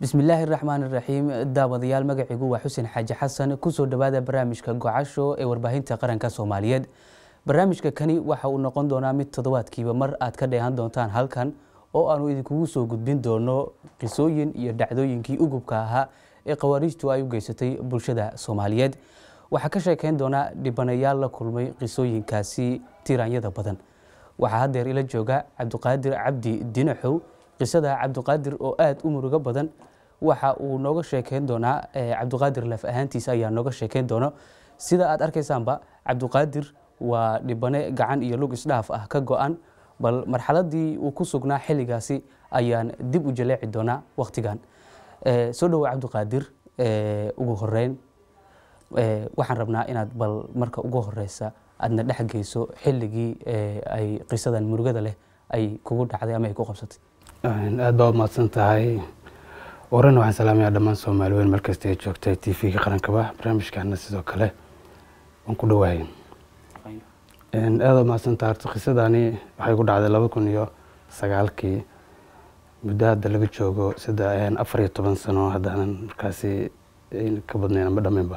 bismillaahi raxmaan iraxiim daawadayaal magaciigu waa xuseen xaaji xasan kusoo dhowaada barnaamijka gocasho ee warbaahinta qaranka soomaaliyeed barnaamijka kani waxa uu noqon doonaa mid toddobaadkiiba mar aad ka dheehan doontaan halkan oo aanu idinkugu soo gudbin doono qisooyin iyo dhacdooyinkii ugubka ahaa ee khawaariijtu ay u geysatay bulshada soomaaliyeed waxaa ka sheekeyn doonaa dhibanayaal la kulmay qisooyinkaasi tiraanyada badan waxaa haddeer ila jooga cabdiqaadir cabdi dinaxow qisada cabdiqaadir oo aada u murugo badan waxa uu nooga sheekeyn doonaa cabdiqaadir laf ahaantiisa ayaa nooga sheekeyn doono sida aad arkaysaanba cabdiqaadir waa dhibane gacan iyo lug isdhaaf ah ka go-an bal marxaladii uu ku sugnaa xilligaasi ayaan dib u jaleeci doonaa wakhtigan soo dhowo cabdiqaadir ugu horeyn waxaan rabnaa inaad bal marka ugu horeysa aadna dhex geyso xilligii ay qisadan murugada leh ay kugu dhacday ama ay ku qabsatay aad baa umahadsan tahay warana waxaan salaamayaa dhammaan soomaali weyn markasta ay joogtay t v-ga qarankaba barnaamijkaana sidoo kale waan ku dhawaayay aada umahadsan tahay horta qisadani waxay ku dhacday laba kun iyo sagaalkii muddo hadda laga joogo sida afar iyo toban sano haddaanan markaasi ka badnayn ama dhamaynba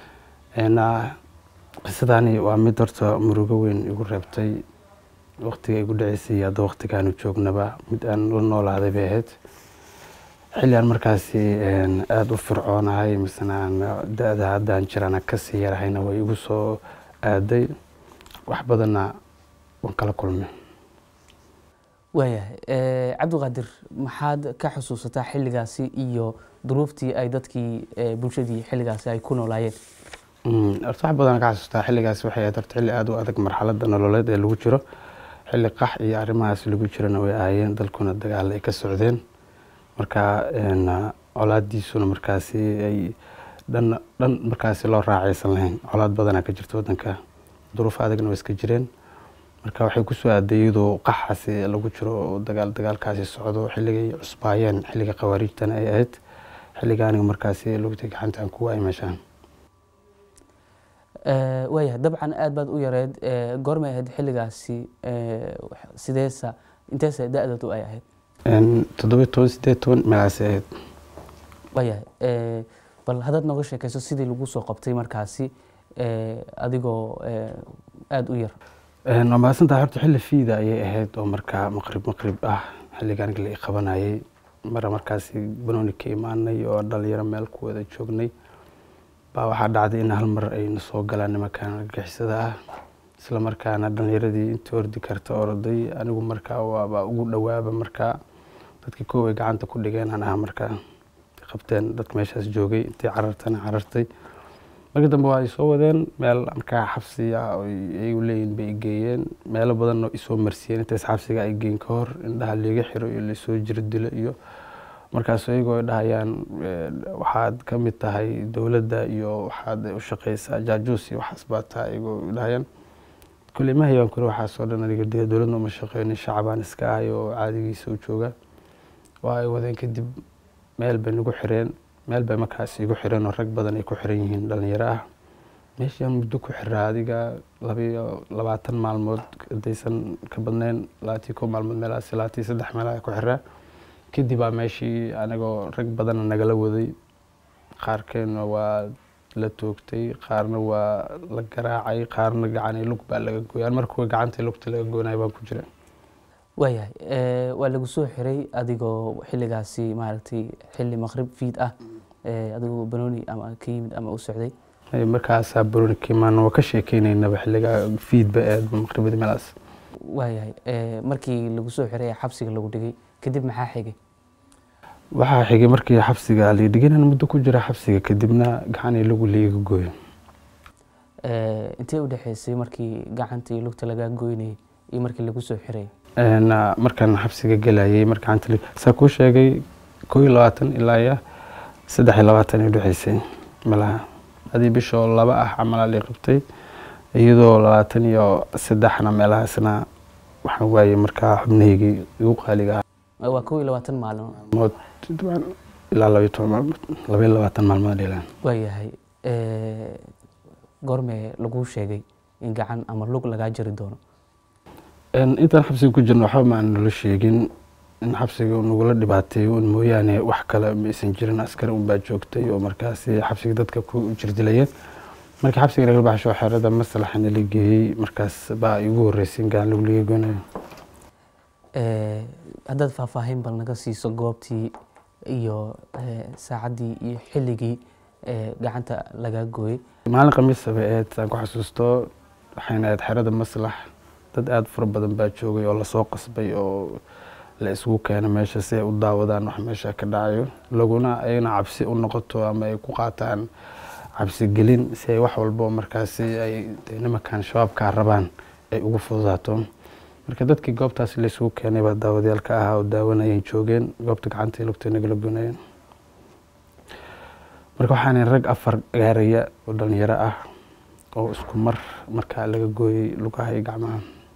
qisadani waa mid horta murugo weyn igu reebtay waktiga igu dhaceysay iyo hadda waktigaanu joognaba mid aan la noolaaday bay ahayd xilli aan markaasi aada u fircoonahay misena aan da-da haddaan jirana kasii yarahayna way igu soo aaday wax badanna waan kala kulmay waayahay cabdiqaadir maxaad ka xusuusataa xilligaasi iyo duruuftii ay dadkii bulshadii xilligaasi ay ku noolaayeen horta wax badan ka xasuustaa xilligaasi waxay ahayd horta xilli aada u adag marxaladda nololeed ee lagu jiro xilli qax iyo arrimahaas lagu jirana way ahaayeen dalkuna dagaal ay ka socdeen marka colaadiisuna markaasi ay dhan dhan markaasi loo raacaysan lahayn colaad badanaa ka jirta waddanka duruuf adagna waa iska jireen marka waxay kusoo aaday iyadoo qaxaasi lagu jiro oo dagaal dagaalkaasi socdo xilligay cusbaayeen xilliga khawaariijtana ay ahayd xilliga aniga markaasi lugtay gacanta aan ku waayay meeshaan waayahay dabcan aada baad u yareed goormay ahayd xilligaasi sideesa inteesa da-dadu ay ahayd toddobiyo toban sideed toban meelaasi ahayd waayahay bal haddaad nooga sheekayso sidii lagu soo qabtay markaasi adigoo aada u yar waa mahadsantaha horta xilli fiida ayay ahayd oo markaa maqrib maqrib ah xilliga aniga la qabanayay mara markaasi banooni ka imaanay oo dhalinyaro meel ku wada joognay baa waxaa dhacday in hal mar ayna soo galaan nimankan argixisada ah isla markaana dhalinyaradii intii ordi karta orday anigu markaa waaba ugu dhawaaba markaa dadkii koow ay gacanta ku dhigeen aan aha markaa qabteen dadka meeshaas joogay intii carartana carartay markii dambe waa ay soo wadeen meel markaa xabsiga ay leeyihin bay geeyeen meelo badanoo isoo marsiyeen intaas xabsiga ay geyn ka hor indhaha liiga xiro iyo lasoo jiro dilo iyo markaas iyagoo ay dhahayaan waxaad ka mid tahay dowladda iyo waxaad u shaqeysaa jaajuus iyo waxaas baa tahay iyagoo dhahayaan kulley ma hayaan kule waxaasoo dhan aniga dee dowladna uma shaqeynin shacabaan iska ahay oo caadigiisa u jooga waa ay wadeen kadib meel bay nagu xireen meel bay markaas igu xireen oo rag badan ay ku xiran yihiin dhalinyaro ah meeshaan muddo ku xiraa adiga labayo labaatan maalmood hadaysan ka badnayn labaatii kow maalmood meelaas labaatii saddex meelaha ku xiraa kadib baa meeshii anagoo rag badana nagala waday qaarkeena waa la toogtay qaarna waa la garaacay qaarna gacani lug baa laga gooyay an markuwa gacanta lugta laga goonayo baan ku jira waayahay waa lagu soo xiray adigoo xilligaasi maaragtay xilli maqrib fiid ah adigoo banooni ama ka yimid ama u socday markaasaa banooni ka imaan waa ka sheekeynaynaba xilligaa fiidba eed maqribada meelaas waayahay markii lagu soo xiray ee xabsiga lagu dhigay kadib maxaa xigay waxaa xigay markii xabsiga la dhigay inaan muddo ku jira xabsiga kadibna gacanii lagu liiga gooyo intee u dhexeysay markii gacantii lugta lagaa goynayay iyo markii lagu soo xiray markaan xabsiga gelayay mar gacanta saa kuu sheegay koo iyo labaatan ilaa iyo saddex iyo labaatan ay udhexeysay malaha adii bishoo laba ah camalaa lii qabtay iyadoo labaatan iyo saddexna meelahaasna waxaan waayey markaa xubnahaygii igu qaaliga ah waa kow iyo labaatan maalin mood ilaa labaiyo toban maalmood laba iyo labaatan maalmood dhilaan waayahay goormee laguu sheegay in gacan ama lug lagaa jari doono intaan xabsiga ku jirno waxba ma aan nala sheegin in xabsiga nagula dhibaateeyo un mooyaane wax kale ma aysan jirin askari unbaa joogtay oo markaasi xabsiga dadka ku jirdilayeen markii xabsiga laga baxsho xerada maslaxana la geeyey markaas baa igu horreysay in gacan lagu liga goonayo haddaad faahfaahin bal naga siiso goobtii iyo saacaddii iyo xilligii gacanta lagaa gooyey maalin khamiisa bay ahayd saan ku xasuusto waxayna ahayd xerada maslax dad aada fara badan baa joogay oo lasoo qasbay oo la isugu keena meesha si ay u daawadaan wax meesha ka dhacayo laguna ayna cabsi u noqoto ama ay ku qaataan cabsi gelin si ay wax walbo markaasi ay nimankan shabaabkaa rabaan ay ugu fududaato marka dadkii goobtaasi la isugu keenay baa daawadayaalka ahaa oo daawanayeen joogeen goobta gacanta lugta nagala gunayeen marka waxaana rag afar gaaraya oo dhalinyaro ah oo isku mar markaa laga gooyey lugaha iyo gacmaha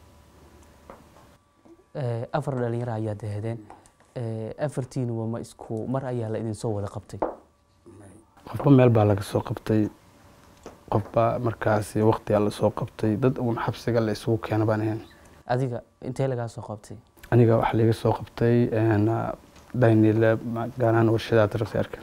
afar dhalinyaro ayaad dahedeen afartiinuba ma isku mar ayaa la idinsoo wada qabtay qofba meel baa laga soo qabtay qofba markaasi waqtigaa lasoo qabtay dad uun xabsiga la isugu keena baan ahayn adiga intee lagaa soo qabtay aniga waxaa laga soo qabtay daynile gaanahan warshadaha tarafseerka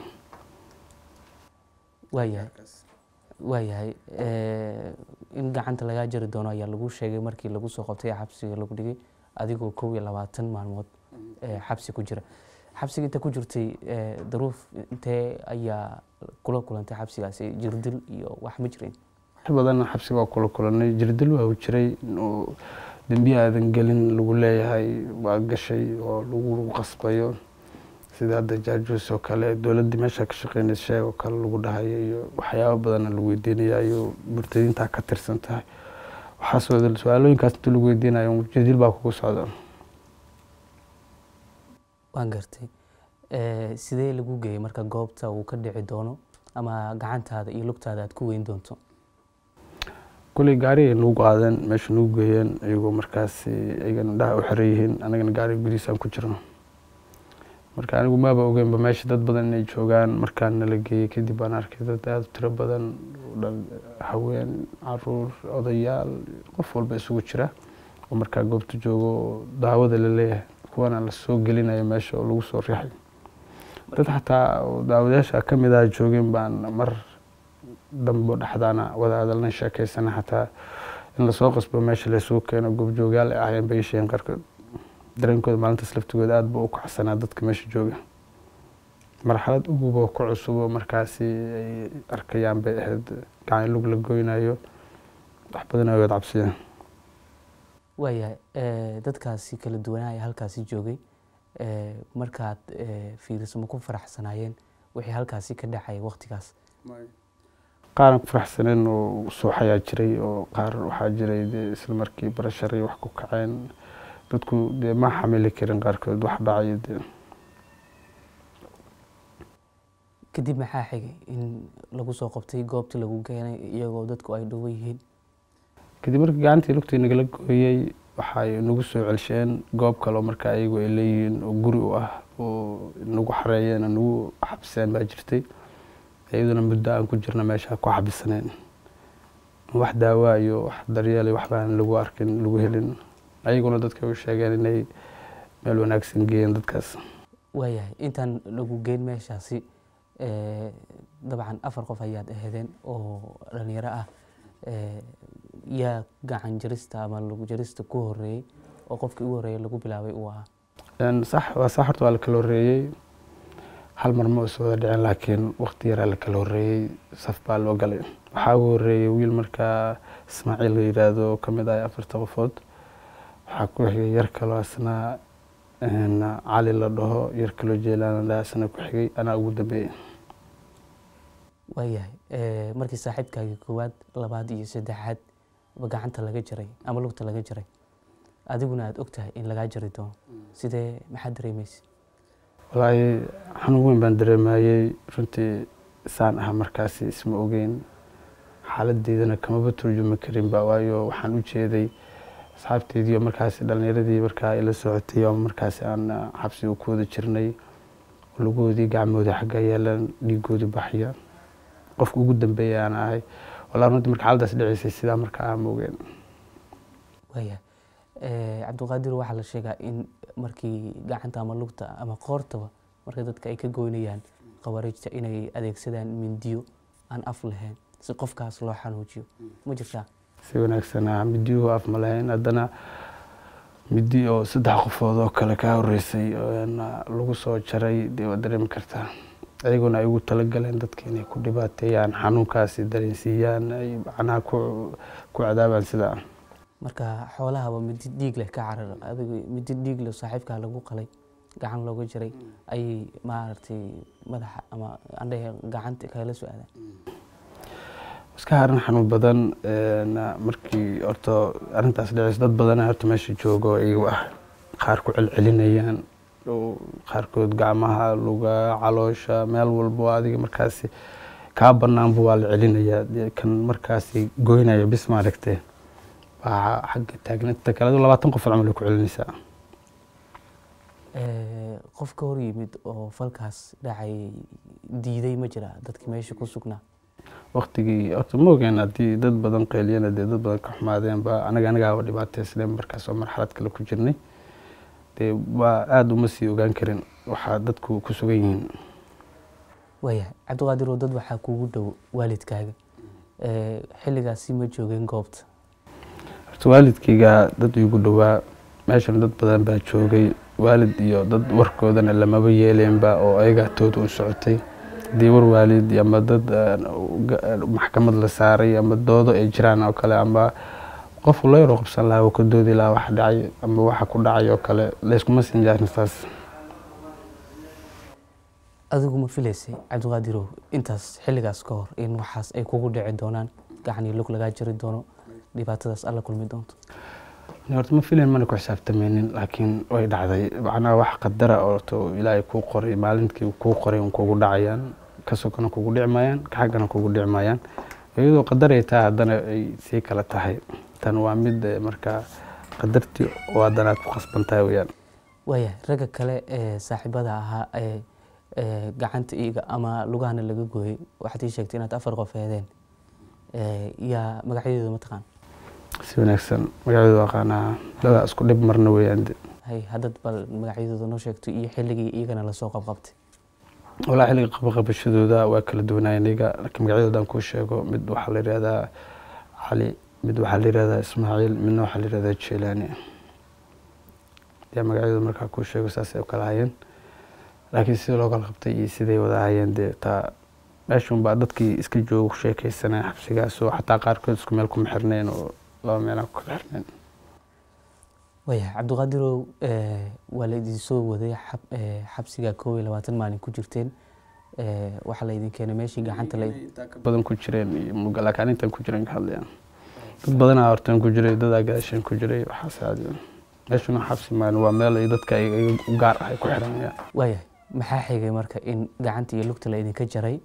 waayahay waayahay in gacanta lagaa jari doono ayaa lagu sheegay markii lagu soo qabtay ee xabsiga lagu dhigay adigoo kow iyo labaatan maalmood xabsi ku jira xabsiga inta ku jirtay daruuf intee ayaa kula kulantay xabsigaasi jirdil iyo wax ma jirin wax badan xabsiga waa kula kulanay jirdil waa u jiray oo dembiya aadan gelin lagu leeyahay waa gashay oo lagu qasbayo sida hadda jaajuus oo kale dowladdii meesha ka shaqeynaysa sheeg oo kale lagu dhahayo iyo waxyaabo badanna lagu weydiinayayo murtadiintaa ka tirsan tahay waxaas su-aalooyinkaas inta lagu weydiinayo jirdil baa kugu socda waan gartay sidee lagu geeyey marka goobta uu ka dhici doono ama gacantaada iyo lugtaada aad ku weyn doonto kuley gaarigay nagu qaadeen meesha nagu geeyeen iyagoo markaasi iyagana dhaha u xiran yihiin anagana gaariga gudihiisaan ku jirno marka anigu maaba ogeynba meesha dad badan inay joogaan markaan nala geeyey kadib baan arkay dad aada u tiro badan haween caruur odayaal qof walba isugu jira oo markaa goobta joogo oo daawada la leeyahay kuwana lasoo gelinayo meesha oo lagu soo riixay dad xataa daawadayaasha ka mid ah joogeen baan mar dambo dhexdaana wada hadalna sheekeysana xataa in lasoo qasbo meesha laysugu keeno goobjoogyaal ay ahayeen bay sheegeen qaarkood dareenkooda maalintaas laftigooda aada buu u kacsanaa dadka meesha jooga marxalad ugubo ku cusubo markaasi ay arkayaan bay ahayd gacan lug la goynayo wax badan ay wada cabsiyeen waayahay dadkaasi kala duwanaa ee halkaasi joogay markaad fiiriso ma ku faraxsanaayeen wixii halkaasi ka dhacaya waqtigaas qaaran ku faraxsaneen oo suuxayaa jiray oo qaar waxaa jiray dee isla markii barashar iyo wax ku kaceen dadku dee ma xamili karin qaarkood wax dhacayo dee kadib maxaa xigay in lagu soo qabtay goobtii lagu keenay iyagoo dadku ay dhowo yihiin kadib markii gacantii lugtii nagala gooyey waxay nagu soo celsheen goob kale oo markaa ayagu ay leeyihiin oo guri u ah oo nagu xareeyeen oo nagu xabiseen baa jirtay iyaduna muddo aan ku jirna meesha ku xabisaneen wax daawaa iyo wax daryeel wax baan lagu arkin lagu helin ayaguna dadka u sheegeen inay meel wanaagsan geeyeen dadkaas waayahay intaan lagu geyn meeshaasi dabcan afar qof ayaad ahedeen oo dhalinyaro ah yaa gacan jarista ama lagu jarista ku horeeyey oo qofkii ugu horeeyey lagu bilaabay uu ahaa sax waa sax horta waa la kala horreeyey hal mar ma is wada dhicin laakiin waqti yaraa la kala horreeyey saf baa loo galay waxaa ugu horreeyey wiil markaa ismaaciil la yiraahdo oo kamid ah afarta qofood waxaa ku xigay yar kaloo asna cali la dhaho yar kaloo jeelaan la dhaha asna ku xigay anaa ugu dambeeyey waayahay markii saaxiibkaagii koowaad labaad iyo saddexaad ba gacanta laga jaray ama lugta laga jaray adiguna aada og tahay in lagaa jari doono sidee maxaad dareemaysa walaahi xanuun weyn baan dareemayey runtii saan aha markaasi isma ogeyn xaaladeydana kamaba turjumi karin ba waayo waxaan u jeeday asxaabteedii oo markaasi dhalinyaradii markaa ila socotay oo markaasi aan xabsiga ku wada jirnay lugoodii gacmoodii xagga yeelan dhiigoodii baxya qofka ugu dambeeya aan ahay walaa runtii marka xaaladaas dhicisay sidaa markaa aan ma ogeen waayahay cabdiqaadir waxaa la sheegaa in markii gacanta ama lugta ama qoortaba marka dadka ay ka goynayaan khawaarijta inay adeegsadaan mindiyo aan af lahayn si qofkaas loo xanuujiyo ma jirtaa si wanaagsanaa midiyuhu af ma lahayn haddana midi oo saddex qofood oo kale kaa horeysay lagu soo jaray dee waad dareemi kartaa ayaguna ay ugu talagaleen dadka inay ku dhibaateeyaan xanuunkaasi dareensiiyaan ay macnaha ku cadaabaan sidaa marka xoolahaba midi dhiig leh ka carar adigu midi dhiig leh saaxiibkaa lagu qalay gacan looga jaray ayay maaragtay madaxa ama andhahe gacanta kala soo aadaan iska haran xanuun badan markii horta arrintaas dhaceyso dad badana horta meesha joogo iyagu ah qaar ku celcelinayaan qaarkood gacmaha luga caloosha meel walbo adiga markaasi kaa banaanba waa la celinayaa kan markaasi goynaya bis maaragtee baa xagga taagnanta kale labaatan qof camal ay ku celinaysaa qof ka hor yimid oo falkaas dhacay diiday ma jira dadki meesha ku sugnaa waktigii horta ma ogeen haddii dad badan qeeliyana dee dad badan ka xumaadeenba anaga anagaaba dhibaateysneen markaas oo marxalad kale ku jirnay dee waa aada uma sii ogaan karin waxaa dadku ku sugan yihiin waaya cabdiqaadiroo dad waxaa kugu dhow waalidkaaga xilligaasi ma joogeen goobta horta waalidkayga dad igu dhowaa meeshan dad badan baa joogay waalid iyo dad warkoodana lamaba yeeleenba oo ayagaa tooda u socotay haddii war waalid ama dad maxkamad la saaray ama doodo ay jiraan oo kale ama qof la yaroo qabsan lahaa oo ka doodi lahaa waxa dhacay ama waxa ku dhacay oo kale layskuma siin jaarin saas adigu ma filaysay cabdiqaadirow intaas xilligaas ka hor in waxaas ay kugu dhici doonaan gacan iyo lug lagaa jari doono dhibaatadaas alla kulmi doonto horta ma filan mana ku xisaabtameynin laakiin way dhacday macnaha wax qadara oo ilaahay kuu qoray maalintii kuu qoray un kugu dhacayaan ka sokona kugu dhici maayaan ka xaggana kugu dhici maayaan iyadoo qadaray tahay haddana ay sii kala tahay tan waa mid markaa qadartii oo haddana aad ku khasban tahay weyaan waaya ragga kale ee saaxiibada ahaa ee gacanta iiga ama lugahana laga gooyey waxaad ii sheegtay inaad afar qof heedeen yaa magacyadooda ma taqaan si wanaagsan magacyadooda aqaanaa dadaa isku dhib marna weeyaan hay haddad bal magacyadooda noo sheegto iyo xilligii iyagana lasoo qabqabtay walaa xilliga qabaqabashadooda waa kala duwanaayeen iyaga laakiin magacyadoodan kuu sheego mid waxaa la yihahdaa cali mid waxaa la yihahdaa ismaaciil midna waxaa la yihahdaa jelaani yaa magacyadooda markaa kuu sheego saasay u kala hayeen laakiin sida loo kala qabtay iyo siday wada hayeen dee taa meeshun baa dadkii iska jooga ku sheekeysanaya xabsigaas oo xataa qaarkood isku meel kuma xirneen oo laba meelaan ku kala xirneen waya cabdiqaadirow waa la idin soo waday xabsiga koob iyo labaatan maalin ku jirteen waxaa la idin keenay meeshii gacanta la badan ku jireen iyo mugalaakaan intan ku jiren ka hadlayaan dad badanaa hortan ku jiray dadaa gaashan ku jiray waxaas aadi meeshuna xabsi maalin waa meel ay dadka u gaar ah ay ku xiranayaan waaya maxaa xigay marka in gacanta iyo lugta la idinka jaray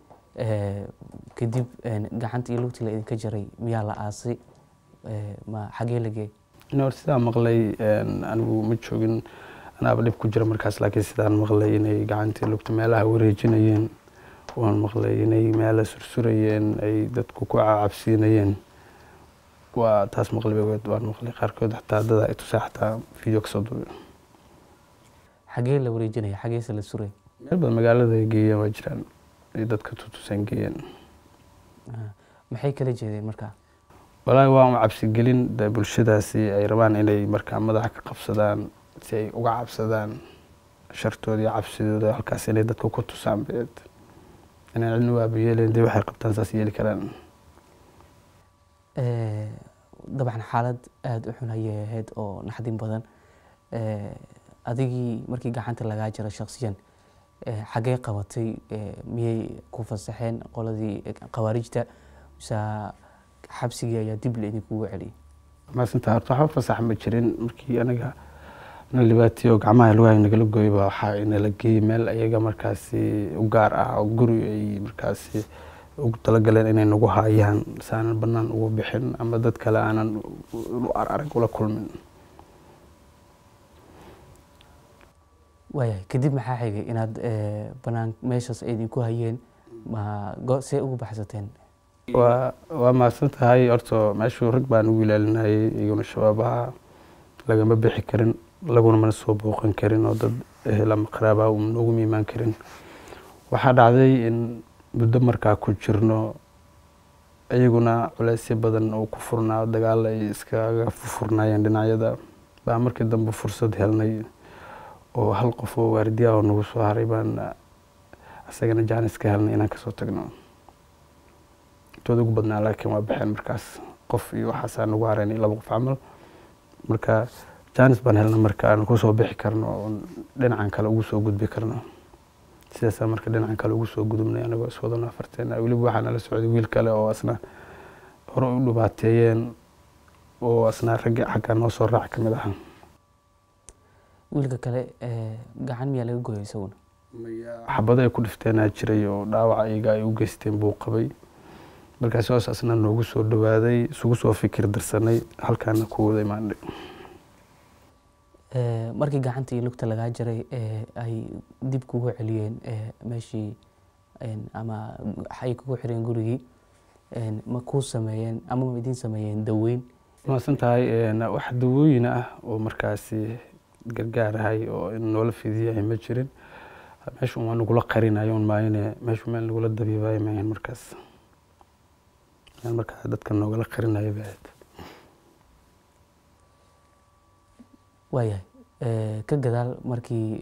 kadib gacanta iyo lugta la idinka jaray miyaa la aasay ma xagee la geey hor sidaa maqlay anigu ma joogin anaaba dhib ku jira markaas laakiin sidaan maqlay inay gacantii lugta meelaha wareejinayeen waan maqlay inay meela sursurayeen ay dadku ku cabsiinayeen waa taas maqlay waan maqlay qaarkood xataa dada ay tusaa xataa video kasoo duubay xagee la wareejinaya xageese la suray meel badan magaalada ay geeyeen waa jiraan ay dadka tutuseen geeyeen maxay kala jeedeen markaa walaahi waa un cabsigelin de bulshadaasi ay rabaan inay markaa madaxa ka qabsadaan si ay uga cabsadaan shartooda iyo cabsidooda halkaas inay dadka ku tusaan beed inaan cidna waaba yeelayn dee waxay qabtaan saas yeeli karaan dabcan xaalad aada u xun ayay ahayd oo naxdin badan adigii markii gacanta lagaa jiro shaksiyan xagee qabatay miyay ku fasaxeen qoladii khawaarijta mise xabsigii ayaa dib laidinkugu celiyay maasinta horta waxba fasax ma jirin markii anaga na libaatiyo gacmaha lugaha nagala gooyay baa waxaa inala geeyey meel ayaga markaasi u gaar ah oo guri ay markaasi ugu talagaleen inay nagu haayaan saanan banaan ugu bixin ama dad kale aanan arag ula kulmin waayahay kadib maxaa xigay inaad banaan meeshaas ay idinku hayeen ma see ugu baxsateen waa waa mahadsan tahay horta meeshuu rag baan ugu ilaalinayay iyaguna shabaabaha lagama bixi karin laguna mana soo booqan karin oo dad ehel ama qaraaba u nooguma imaan karin waxaa dhacday in muddo markaa ku jirno iyaguna culeysyo badan oo ku furnaa dagaal ay iskaga furnaayeen dhinacyada baa markii dambe fursad helnay oo hal qof oo waardiya oo nagu soo haray baan isagana jaanis ka helnay inaan kasoo tagno intooda ugu badnaa laakiin waa baxeen markaas qof iyo waxaasaa nagu haraynay laba qof camal marka jaanis baan helna marka aan kusoo bixi karno oo dhinacan kale ugu soo gudbi karno sidaasaa marka dhinacan kale ugu soo gudubnay anagoo iswadano afarteen weliba waxaa nala socday wiil kale oo asna hore u dhibaateeyeen oo asna raggi xaggaa noo soo raac ka mid ahaa wiilka kale gacan miyaa laga gooyay isaguna xabado ay ku dhifteenaa jiray oo dhaawaca iyaga ay u geysteen buu qabay markaasi hoos asna noogu soo dhawaaday isugu soo fikir darsanay halkaana ku wada imaanay markii gacanta iyo lugta lagaa jaray ay dib kugu celiyeen meeshii ama ay kugu xireen gurigii ma kuu sameeyeen ama ma idiin sameeyeen daweyn maasan tahay wax dawooyin ah oo markaasi gargaar ahay oo in noola fidiyahay ma jirin meeshu waa nagula qarinayo un maayane meeshu meel nagula dabiibayo maahan markaas meel markaa dadka noogala qarinayo bay ahayd waayahay ka gadaal markii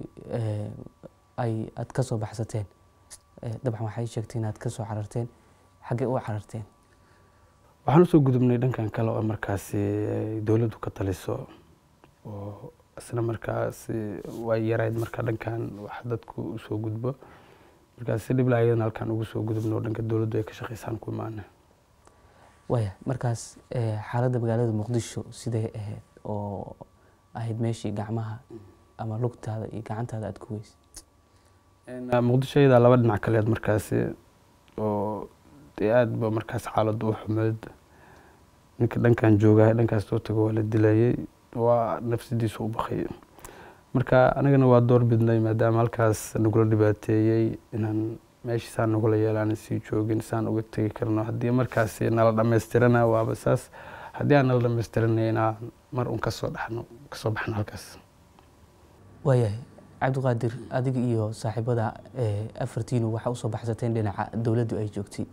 ay aad ka soo baxsateen dabcan waxay sheegtay inaad ka soo cararteen xaggee u cararteen waxaan usoo gudubnay dhankan kale oo markaasi ay dowladdu ka taliso oo isna markaasi way yarayd marka dhankan wax dadku usoo gudbo markaas si dhibla ayadana halkaan ugu soo gudubno oo dhanka dowladdu ay ka shaqeysaan ku imaana waaya markaas xaaladda magaalada muqdisho sidee ahayd oo ahayd meeshii gacmaha ama lugtaada iyo gacantaada aada ku weysay muqdisho iyadaa laba dhinac kaleed markaasi oo dee aada ba markaas xaaladdu u xumeed ninka dhankan joogahay dhankaas soo tago waa la dilayay waa nafsadiisu u bakay marka anagana waa door bidnay maadaama halkaas nagula dhibaateeyey inaan meeshii saan nagula yeelaan sii joogin saan uga tegi karno haddii markaasi nala dhammaystirana waaba saas haddii aan nala dhammaystiranay inaan mar un kasoo dhaxno kasoo baxno halkaas waayahay cabdiqaadir adiga iyo saaxiibada afartiinu waxaa usoo baxsateen dhinaca dowladdu ay joogtay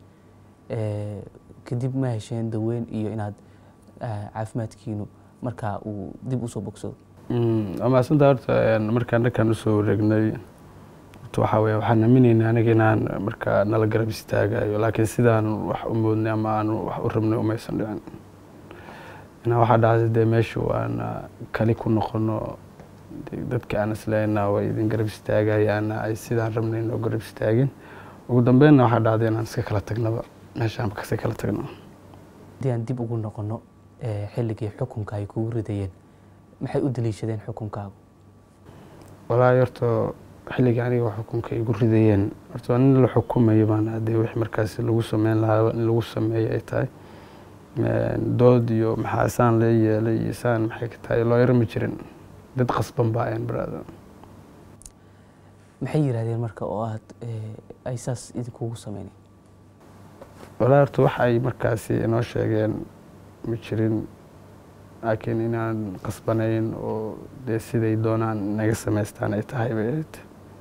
kadib ma hesheen daweyn iyo inaad caafimaadkiinu markaa uu dib usoo bogsado waa mahadsanta horta markaan dhankan usoo wareegnay horta waxaa weye waxaan aaminaynay aniga inaan markaa nala garab istaagayo laakiin sidaan wax u moodnay ama aan wax u rabnay umaysan dhicin inaa waxaa dhacday dee meeshu aan kali ku noqono dadka aan isleenaa way idin garab istaagayaana ay sidaan rabnay noo garab istaagin ugu dambeynna waxaa dhacday inaan iska kala tagnaba meeshaan kasii kala tagno haddii aan dib ugu noqono xilligii xukunka ay kugu ridayeen maxay u daliishadeen xukunkaagu walaahi horta xilligii aniga xukunka igu ridayeen horta waa nin la xukumayo baan hadee wixii markaasi lagu sameyn lahaa in lagu sameeyo ay tahay dood iyo maxaa saan lee yeelay iyo saan maxay ka tahay loo yarama jirin dad qasban baa ayan baraada maxay yidhahdeen marka oo aad ay saas idinkugu sameynay walaa horta wax ay markaasi inoo sheegeen ma jirin laakiin inaan qasbanayn oo dee siday doonaan naga samaystaan ay tahay bay ahayd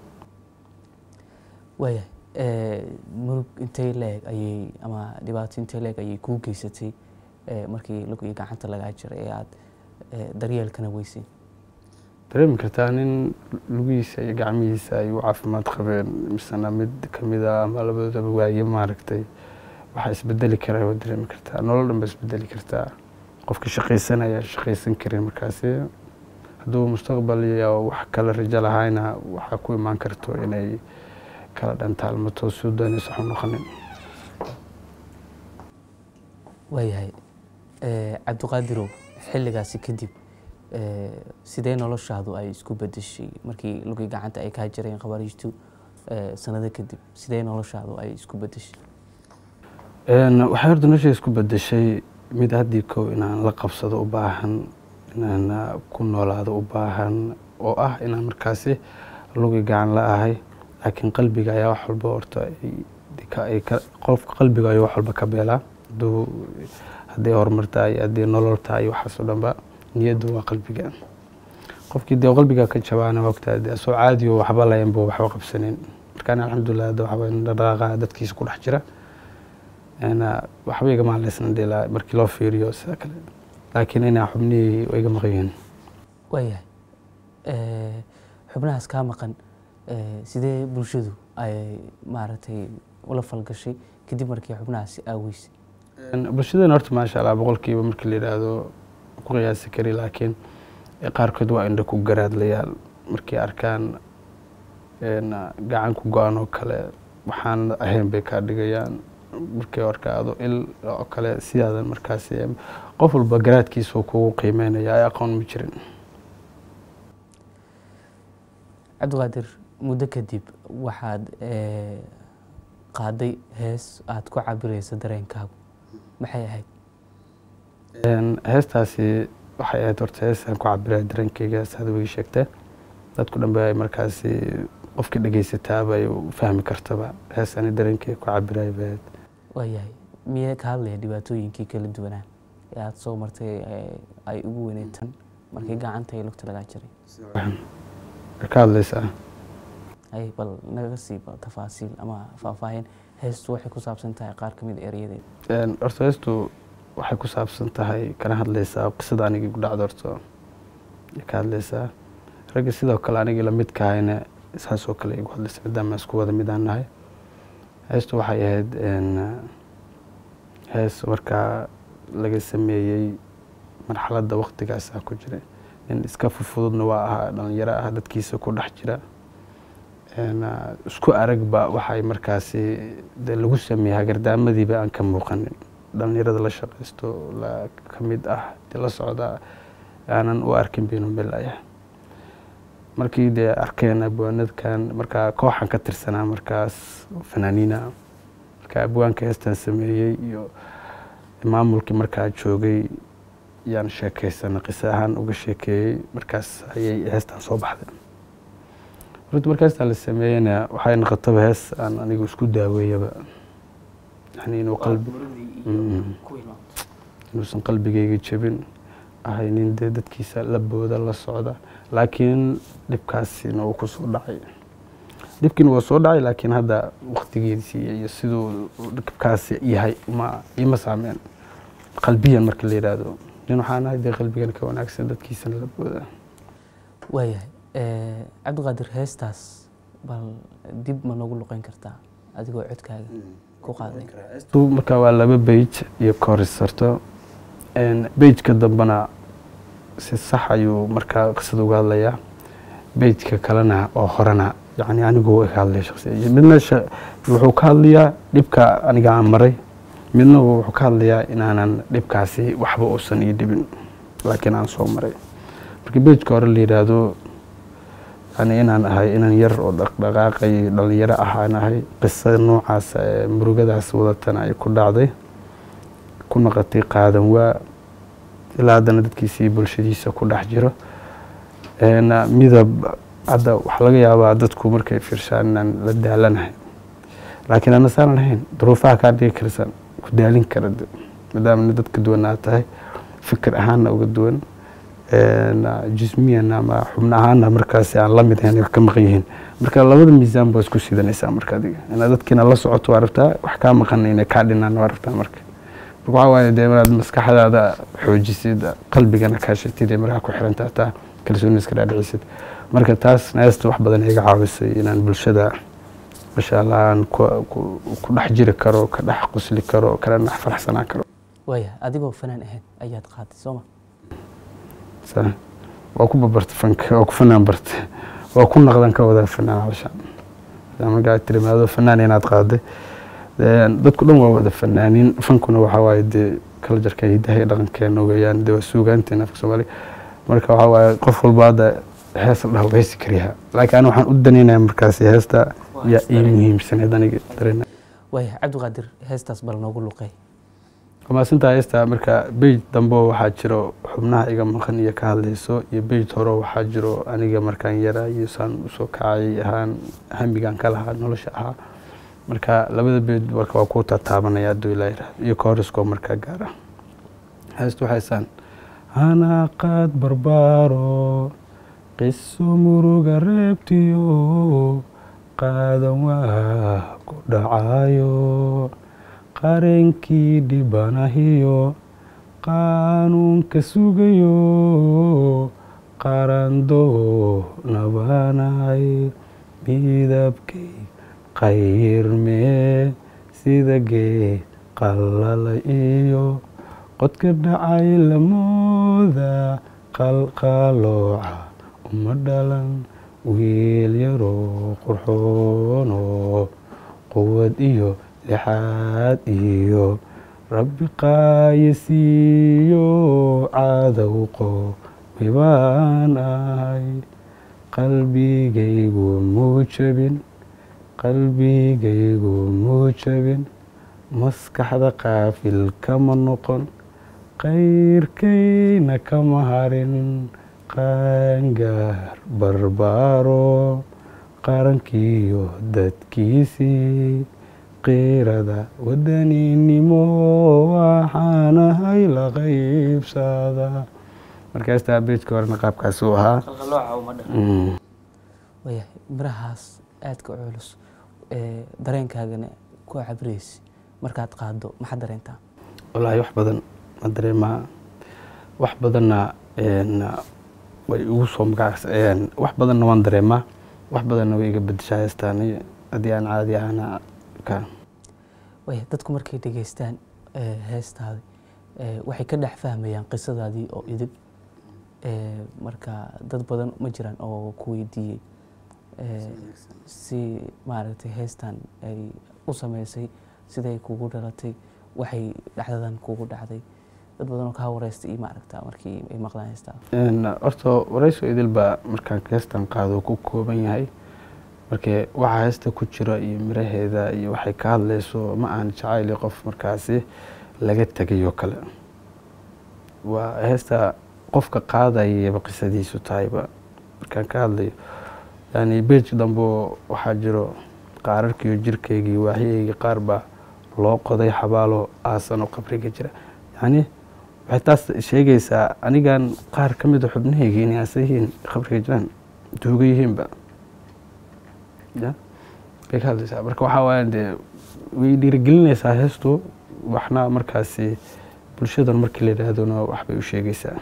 waayahay murug intay leeg ayay ama dhibaato intay leeg ayay kuu geysatay markii lug iyo gacanta lagaa jiray ee aada daryeelkana weysay dareemi kartaa nin lugihiisa iyo gacmihiisa ay u caafimaad qabeen misena mid kamida ama labadoodaba waaye maaragtay waxaa isbedeli karaa waa dareemi kartaa nolol dhan ba isbedeli kartaa qofka shaqaysanaya shaqaysan karin markaasi hadduu mustaqbal iyo wax kale rajo lahayna waxaa ku imaan karto inay kala dhantaalmato suu doonaysa waxu noqonin waayahay cabdiqaadirow xilligaasi kadib sidee noloshaadu ay isku bedeshay markii lugii gacanta ay kaa jireen khawaariijtu sanado kadib sidee noloshaadu ay isku bedeshay waxay horta nolosha isku bedeshay mid haddii kow inaan la qabsado u baahan inaan ku noolaado u baahan oo ah inaan markaasi lugi gacan la ahay laakiin qalbiga ayaa wax walba horta qofka qalbiga ayuu wax walba ka beelaa haduu hadday horumar tahay haddii nolol tahay waxaasoo dhanba niyaddu waa qalbiga qofkii dee qalbiga ka jabaana wagtaa dee soo caadiyo waxba layan buu waxba qabsanin markaan alxamdulilah hadda waxaa waye dhaqaaqa dadkiisa ku dhex jira waxba igama hadlaysna dee markii loo fiiriyo sida kale laakiin inaa xubnihii iga maqan yihiin waayahay xubnahaas kaa maqan sidee bulshadu ay maaragtay ula falgashay kadib markii xubnahaasi aaweysay bulshadana horta maasha allah boqolkiiba markii la yidhaahdo ku qiyaasi kari laakiin qaarkood waa indha ku garaadlayaal markay arkaan gacan ku go-an oo kale waxaan ahayn bay kaa dhigayaan markay arkaado il oo kale sidaadan markaas qof walba garaadkiisa kugu qiimeynaya ay aqoon ma jirin cabdiqaadir muddo kadib waxaad qaaday hees aada ku cabiraysa dareenkaagu maxay ahayd heestaasi waxay ahayd horta hees aan ku cabiraya dareenkeyga saad wigi sheegtee dadku dhan ba ay markaasi qofkii dhegeysataaba ay fahmi kartaba hees ani dareenkeyga ku cabiraya bay ahayd waayahay miyee ka hadlaya dhibaatooyinkii kala duwanaa ee aada soo martay ay ugu weyneyd tan markii gacanta iyo lugta lagaa jiray ka hadlaysaa ay bal naga sii tafaasiil ama faahfaahin heestu waxay ku saabsan tahay qaar ka mid erayadeed horta heestu waxay ku saabsan tahay kana hadlaysaa qisada anigii ku dhacda horta ka hadlaysaa ragga sidoo kale anigii lamidka ahayna saasoo kale igu hadlaysa maadaama isku wada mid aan nahay heestu waxay ahayd hees markaa laga sameeyey marxaladda waktigaasaa ku jira nin iska fufududna waa ahaa dhalinyaro ah dadkiisa ku dhex jira isku aragba waxay markaasi de lagu sameeyey hagardaamadiiba aan ka muuqanin dhalinyarada la shaqaysto la ka mid ah de la socda aanan u arkin baynu melaya markii dee arkeen abwaanadkan markaa kooxan ka tirsanaa markaas fanaaniina marka abwaanka heestan sameeyey iyo maamulkii markaa joogay yaan sheekaysana qiso ahaan uga sheekeeyey markaas ayay heestan soo baxday runti marka heestan la sameeyeyna waxay noqotaba hees aan anigu isku daaweeyaba yani inuu qalbi inuusan qalbigayga jebin ahaynin dee dadkiisa la booda la socda laakiin dhibkaasina uu ku soo dhacay dhibkiina waa soo dhacay laakiin hadda waktigiisii iyo siduu dhibkaasi yahay ma ima saameen qalbiyan marka la yidhaahdo nin waxaan ahay dee qalbigan ka wanaagsan dadkiisana la booda waayahay cabdiqaadir heestaas bal dib ma noogu luqeyn kartaa adigoo codkaaga ku qaaday marka waa laba beyj iyo korisarto beyjka dambena si sax ayuu markaa qisada uga hadlayaa beyjka kalena oo horena yani anigu ka hadlaya shaqsiya midna wuxuu ka hadlayaa dhibka aniga aan maray midna wuxuu ka hadlayaa inaanan dhibkaasi waxba uusan ii dhibin laakiin aan soo maray marka bejka hore la yidhaahdo yani inaan ahay inaan yar oo dhaqdhaqaaqay dhalinyaro ahaan ahay qisada noocaas ee murugadaas wadatana ay ku dhacday ku noqotay qaadan waa ilaa haddana dadkiisii bulshadiisa ku dhex jiro midab hadda waxaa laga yaabaa dadku markay fiirshaan inaan la daalanahay laakiin ana saanan ahayn duruufaha kaa dhigi karsan ku daalin kara maadaama dad ka duwan aad tahay fikir ahaanna uga duwan jismiyan ama xubno ahaanna markaasi aan la mid ahayn ka maqan yihiin marka labada miisaan baa isku sidanaysaa marka adiga inaad dadkiina la socoto waa rabtaa wax kaa maqan inay kaa dhinaan waa rabtaa marka marka waxaa waaye dee inaad maskaxdaada xoojisid qalbigana kaashatid ee markaa ku xirantaa taa kalsooni iska dhaadhicisid marka taas neesta wax badan iga caawisay inaan bulshada masha allah aan ku dhex jiri karo ka dhex qusli karo kana dhex faraxsanaan karo waaya adigoo fanaan ahayd ayaad qaatay sooma waa ku babarta fanka waa ku fanaan barta waa ku naqdan ka wadaa fanaan halshaan markaa tirimaado fanaan inaad qaaday dadku dhan waa wada fanaanin fankuna waxaa waaye dee kala jarka hidaha iyo dhaqankeena weeyaan dee waa suugaanteena afka soomaaliga marka waxaa waaye qof walba hadda hees la dhaho heesi kariyaa laakiin ani waxaan u danaynaya markaasi heesta yaa ii muhiimsaneed aniga dareena waaya cabdiqaadir heestaas bal noogu luqey maasintaa heesta marka beyj dambe waxaa jiro xubnaha iga maqan iyo ka hadlayso iyo beyj hore waxaa jiro aniga markaan yara iyo saan usoo kacay ahaan hamigaan ka lahaa nolosha ahaa marka labada beyj marka waa ku tataabanaya hadduu ilaa yiraahdo iyo kooriskoo markaa gaara heestu waxaysaan hanaaqaad barbaaro qiso muruga reebtiyo qaadan waa ku dhacayo qarankii dhibanahiyo qaanuunka sugayo qarandoo nabanay midabkay qayrmee sida geed qalala iyo qodka dhacay lamooda qalqalooca uma dhalan wiil yaroo qurxoonoo quwad iyo lixaad iyo rabbi qaayisiiyo cadowqo mibaan ahay qalbigaygu muu jabin qalbigaygu muu jabin maskaxda qaafil kama noqon qayrkayna kama harin qaangaar barbaaro qarankiiyo dadkiisii qiirada wadaninimo waxaanahay la qaybsada markaastaa beejka horena qaabkaas uu ahaa wayahay mirahaas aadka u culus ee dareenkaagana ku cabraysi markaad qaado maxaad dareentaa wallaahi wax badan ma dareemaa wax badanna way igu soo magacaas wax badanna waan dareemaa wax badanna way iga bedeshaa heestaani haddii aan caadi ahana ka waya dadku markay dhegeystaan heestaadi waxay ka dhex fahmayaan qisadaadii oo idib marka dad badan ma jiraan oo ku weydiiyey si maaragtay heestan ay u sameysay siday kugu dhalatay waxay dhacdadan kugu dhacday dad badan oo kaa wareystay iyo maaragta markii ay maqlaan heestaa horta warayso idil baa markaan heestan qaado ku kooban yahay markee waxaa heesta ku jira iyo miraheeda iyo waxay ka hadlayso ma aan jacayli qof markaasi laga tegayoo kale waa heesta qofka qaadayaba qisadiisu tahayba markaan ka hadlayo yani beej dambo waxaa jiro qaararkiiyo jirkaygii waaxyaygii qaar baa loo qoday xabaalo aasanoo qabriga jira yani waxay taas sheegaysaa anigan qaar ka mida xubnahaygii inay aasa yihiin qabriga jiraan duuga yihiinba ya bay ka hadlaysaa marka waxaa waaya dee way dhiirigelinaysaa heestu waxna markaasi bulshadan markii la yidhaahdona waxbay u sheegaysaa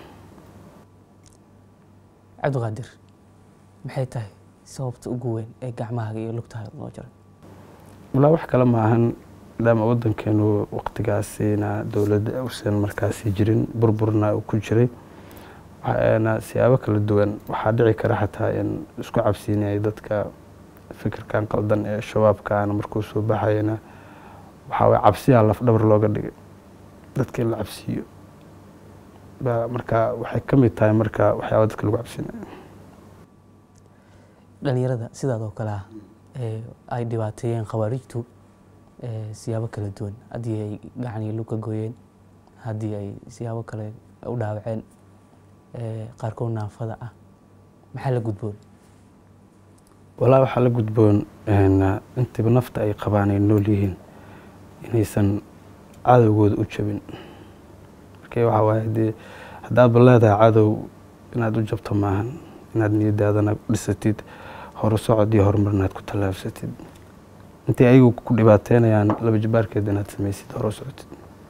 cabdiqaadir maxay tahay sababta ugu weyn ee gacmahaaga iyo lugtaada loo jaray walaa wax kale ma ahan maadaama waddankeenu waqtigaasina dowladda usan markaasi jirin burburna uu ku jiray waxaana siyaabo kala duwan waxaa dhici kara xataa in isku cabsiinayay dadka fikirkan qaldan ee shabaabkaana markuu soo baxayana waxaa waye cabsiyaa lafdhabar looga dhigay dadka in la cabsiiyo ba marka waxay ka mid tahay marka waxyaaba dadka lagu cabsiinayo dhalinyarada sidaad oo kale ah ee ay dhibaateeyeen khawaarijtu siyaabo kala duwan haddii ay gacanii lug ka gooyeen haddii ay siyaabo kale u dhaawaceen qaarkood naafada ah maxaa la gudboon walaa waxaa la gudboon intiiba nafta ay qabaan ay nool yihiin inaysan cadowgooda u jabin marka waxaa waaye dee haddaadba leedahay cadow inaad u jabto maahan inaad niyadaadana dhisatid hore socod iyo horumar inaad ku tallaabsatid intay ayagu ku dhibaateynayaan laba jibaarkeed inaad samaysid hore socotid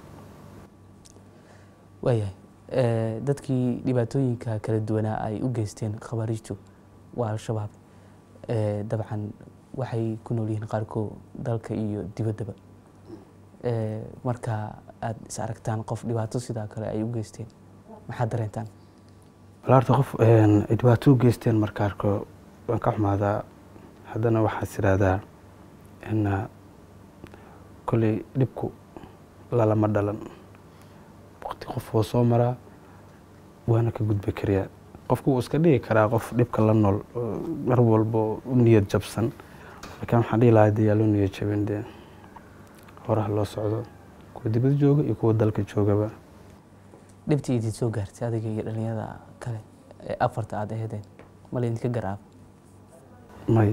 waayahay dadkii dhibaatooyinka kala duwanaa ay u geysteen khawaarijtu waa al-shabaab dabcan waxay ku nool yihiin qaarkood dalka iyo dibaddaba marka aada is aragtaan qof dhibaato sidaa kale ay u geysteen maxaad dareentaan walaarta qof ay dhibaato u geysteen marka arko waan ka xumaadaa haddana waxaas idhaahdaa in kolley dhibku lalama dhalan waqti qof woo soo maraa waana ka gudbi kariyaa qofku wuu iska dhigi karaa qof dhibka la nool mar walbo u niyad jabsan laakiin waxaan dhihi lahaa dee yaa loo niyad jabin dee horaha loo socdo kuwa dibad jooga iyo kuwa dalka joogaba dhibtii idin soo gaartay adiga iyo dhalinyarada kale ee afarta aada aheedeen ma laydinka garaab may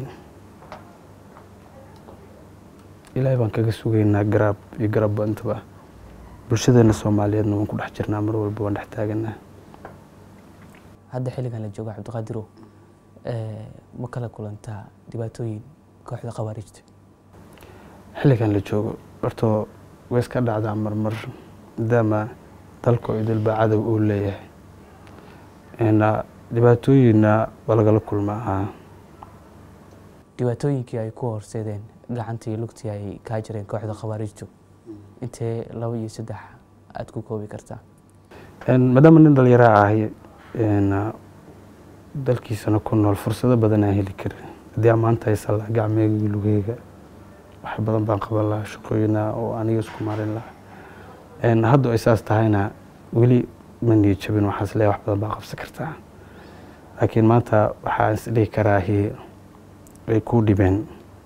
ilaahay baan kaga sugaynaa garaab iyo garabba intaba bulshadeena soomaaliyeedna waan ku dhex jirnaa mar walba waan dhex taaganaa hadda xilligan la joogo cabdiqaadirow ma kala kulantaa dhibaatooyin kooxda khawaarijta xilligan la joogo horto way iska dhacdaa marmar maadaama dalka idilba cadow uu leeyahay dhibaatooyinna waa lagala kulmaa dhibaatooyinkii ay ku horseedeen gacantii iyo lugtii ay kaa jireen kooxda khawaarijtu intee laba iyo saddex aada ku koobi kartaa maadaama nin dhalinyaraa ahay dalkiisana ku nool fursado badan aan heli karin haddii ammaanta haysan laha gacmeega lugeyga wax badan baan qaban lahaa shaqooyina oo aniga isku marin lahaa hadda ay saas tahayna weli ma niyo jabin waxaas leeya wax badan baa qabsan kartaa laakiin maanta waxaan isdhihi karaahi ay kuu dhibeen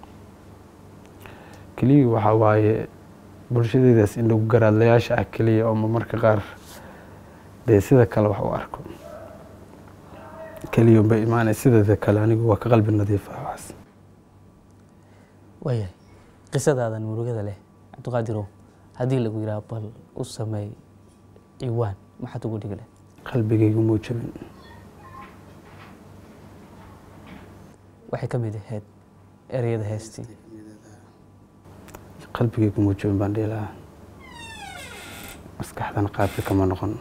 keliya waxaa waaye bulshadeydaas in lagu garaadlayaasha ah keliya oo marmarka qaar dee sida kale wax u arko keliya unba imaanay sideeda kale anigu waa ka qalbi nadiifa waxaas waayahay qisadaadan murugada leh cabdiqaadirow haddii lagu yidhaha bal u sameey ciwaan maxaad ugu dhigi leh qalbigaygu muu jabin waxay ka mid ahayd ereyada heestii qalbigaygu muu jabin baan dhihi lahaa maskaxdana qaabka kama noqon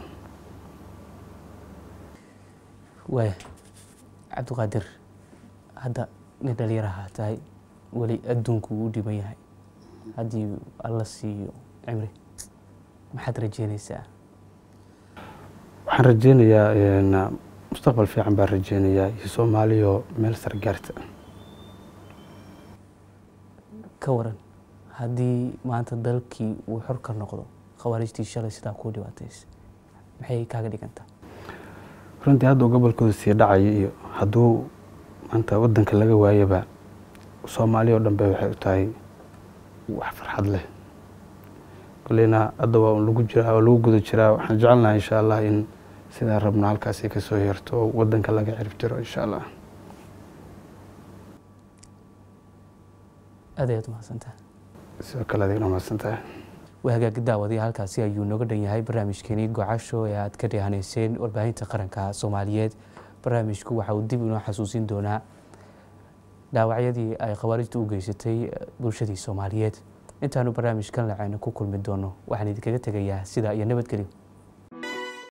waaya cabdiqaadir hadda nin dhalinyaraha tahay weli adduunku uu dhiban yahay haddii alla siiyo cimri maxaad rajeynaysaa waxaan rajeynayaa mustaqbal fiican baan rajeynayaa iyo soomaaliyo meel sar gaarta ka waran haddii maanta dalkii uu xor ka noqdo khawaarijtii shalay sidaa kuu dhibaataysa maxay kaaga dhigantaa runtii hadda gobolkooda sii dhacayo iyo hadduu maanta wadanka laga waayaba soomaaliya oo dhan ba waxay u tahay wax farxad leh koleyna hadda waa lagu jiraa waa lagu guda jiraa waxaan jecelnaha insha allah in sidaa rabno halkaasi kasoo yeerto oo wadanka laga cirib tiro insha allah aad ayaad umahadsantaha sidoo kale adigna mahadsantahay waa hagaagi daawadiya halkaasi ayuu nooga dhan yahay barnaamijkeenii gocasho ee aad ka dhehanayseen warbaahinta qaranka soomaaliyeed barnaamijku waxa uu dib inoo xasuusin doonaa dhaawacyadii ay khawaarijtu u geysatay bulshadii soomaaliyeed intaanu barnaamijkan lacayno ku kulmi doono waxaan idinkaga tegayaa sidaa iyo nabadgelyo